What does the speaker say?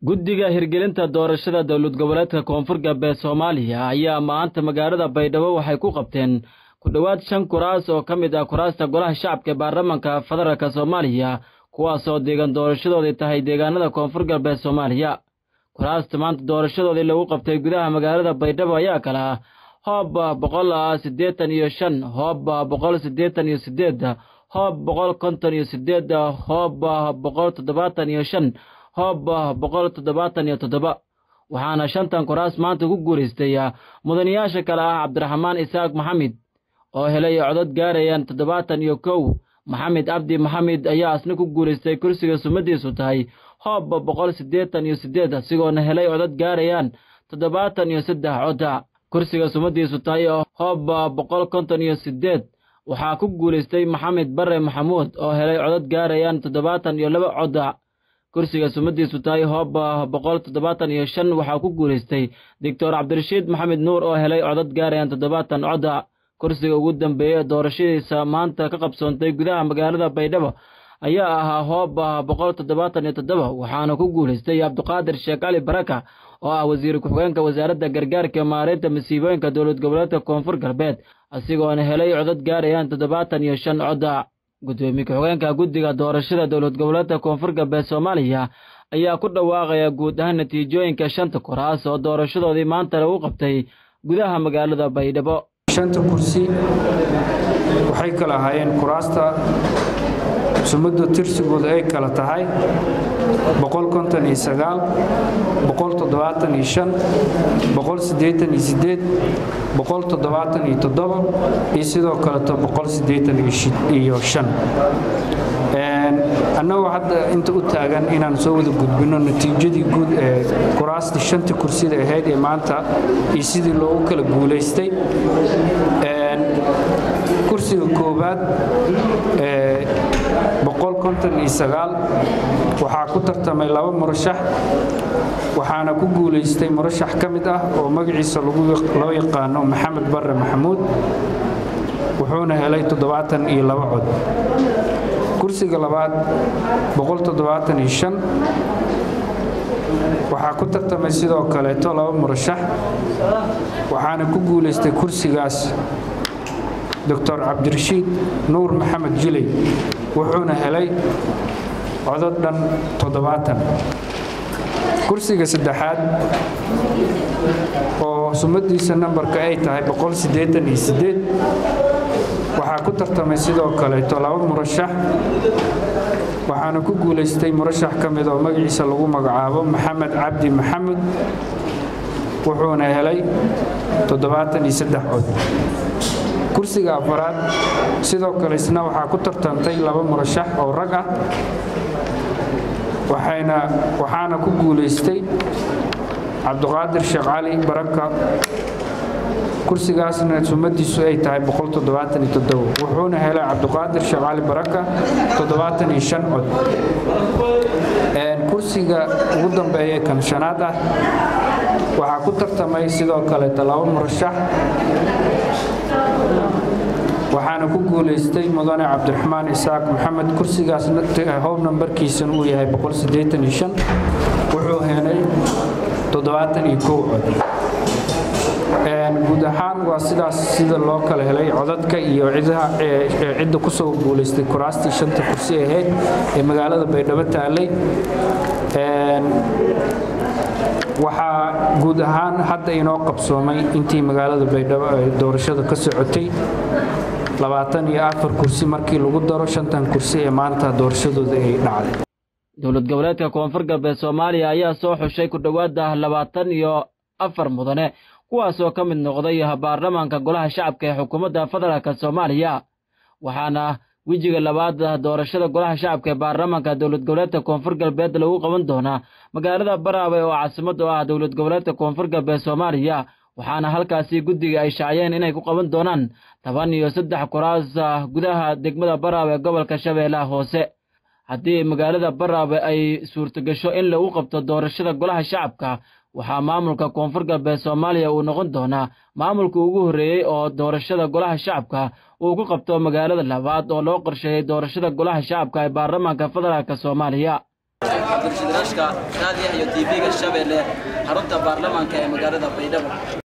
guddiga hirgelinta doorashada dowlad goboleedka koonfur galbeed soomaaliya ayaa maanta magaalada baydhabo waxay ku qabteen ku dhowaad shan kuraas oo ka mid ah kuraasta golaha shacabka ee baarlamanka federaalka soomaaliya kuwaasoo deegan doorashadoodii tahay deegaanada koonfur galbeed soomaaliya kuraasta maanta doorashadoodii lagu qabtay gudaha magaalada baydhabo ayaa kala ah hoob boqol siddeetan iyo shan hoob boqol siddeetan iyo sideed hoob boqol konton iyo sideed hoob boqol toddobaatan iyo shan hoob boqol toddobaatan iyo toddoba waxaana shantan kuraas maanta ku guulaystay mudanayaasha kale ah cabdiraxmaan isaaq maxamed oo helay codod gaarayaan toddobaatan iyo kow maxamed cabdi maxamed ayaa asna ku guulaystay kursiga sumadiisu tahay hoob boqol siddeetan iyo sideed asigoona helay codod gaarayaan toddobaatan iyo saddex coda kursiga sumadiisu tahay hoob boqol konton iyo sideed waxaa ku guulaystay maxamed bare maxamuud oo helay codod gaarayaan toddobaatan iyo laba coda kursiga sumadiisu tahay hoob boqol toddobaatan iyo shan waxaa ku guulaystay doctor cabdirashiid maxamed nuur oo helay codod gaarayaan toddobaatan coda kursiga ugu dambeeya ee doorashadiisa maanta ka qabsoontay gudaha magaalada baydhabo ayaa ahaa hoob boqol toddobaatan iyo toddoba waxaana ku guulaystay cabdiqaadir sheekh cali baraka oo ah wasiir ku-xigeenka wasaaradda gargaarka maareynta masiibooyinka dowlad goboleedka koonfur galbeed asigoona helay codod gaarayaan toddobaatan iyo shan coda gudoomiye ku-xigeenka guddiga doorashada dowlad goboleedka koonfur galbeed soomaaliya ayaa ku dhawaaqaya guud ahaan natiijooyinka shanta kuraas oo doorashadoodii maanta lagu qabtay gudaha magaalada baydhabo shanta kursi waxay kala ahaayeen kuraasta sumadda tirsigooda ay kala tahay iyo sidoo kaleto annagoo hadda inta u taagan inaan soo wada gudbinno natiijadii guud ee kuraastii shanta kursida ahayd ee maanta iyo sidii loogu kala guulaystay kursiga koowaad waxaa ku tartamay laba murashax waxaana ku guulaystay murashax ka mid ah oo magaciisa loo yaqaano maxamed bare maxamuud wuxuuna helay toddobaatan iyo laba cod kursiga labaad waxaa ku tartamay sidoo kaleeto laba murashax waxaana ku guulaystay kursigaas doctor cabdirashiid nuur maxamed jiley wuxuuna helay codod dhan toddobaatan kursiga saddexaad oo sumadiisa nambarka ay tahay waxaa ku tartamay sidoo kaleeto laba murashax waxaana ku guulaystay murashax ka mid oo magaciisa lagu magacaabo maxamed cabdi maxamed wuxuuna helay toddobaatan iyo saddex cod kursiga afaraad sidoo kale isna waxaa ku tartantay laba murashax oo rag ah waxaana ku guulaystay cabdiqaadir sheekh cali baraka kursigaasna sumadiisu ay tahay wuxuuna helay cabdiqaadir sheekh cali baraka cod kursiga ugu dambeeya kan shanaad ah waxaa ku tartamay sidoo kaleeta laba murashax waxaana ku guulaystay mudane cabdiraxmaan isaaq maxamed kursigaas hoob nambarkiisan uu yahay wuxuu helay cod guud ahaan waa sidaas sida loo kala helay codadka iyo cidda kusoo guulaystay kuraastii shanta kursi ahayd ee magaalada baydhabo taalay waxaa guud ahaan hadda inoo qabsoomay intii magaalada baydhabo ay doorashada ka socotay labaatan iyo afar kursi markii lagu daro shantan kursi ee maanta doorashadooda ay dhacday dowlad goboleedka koonfur galbeed soomaaliya ayaa soo xushay ku dhowaada labaatan iyo afar mudane kuwaasoo ka mid noqday baarlamaanka golaha shacabka ee xukuumadda federaalk soomaaliya waxaana wejiga labaad doorashada golaha shacabka ee baarlamaanka dowlad goboleedka koonfur galbeed lagu qaban doonaa magaalada baraawe oo caasimad u ah dowlad goboleedka koonfur galbeed soomaaliya waxaana halkaasi guddiga ay shaaciyeen inay ku qaban doonaan toban iyo saddex kuraas gudaha degmada baraawe ee gobolka shabeellaha hoose haddii magaalada baraawe ay suurtogasho in lagu qabto doorashada golaha shacabka waxaa maamulka koonfur galbeed soomaaliya uu noqon doonaa maamulka ugu horreeyey oo doorashada golaha shacabka uu ku qabto magaalada labaad oo loo qorsheeyey doorashada golaha shacabka ee baarlamaanka federaalk soomaaliya cabdirashiid rashka raadiyaha iyo tv-ga shabeelle xarunta baarlamaanka ee magaalada baydhabo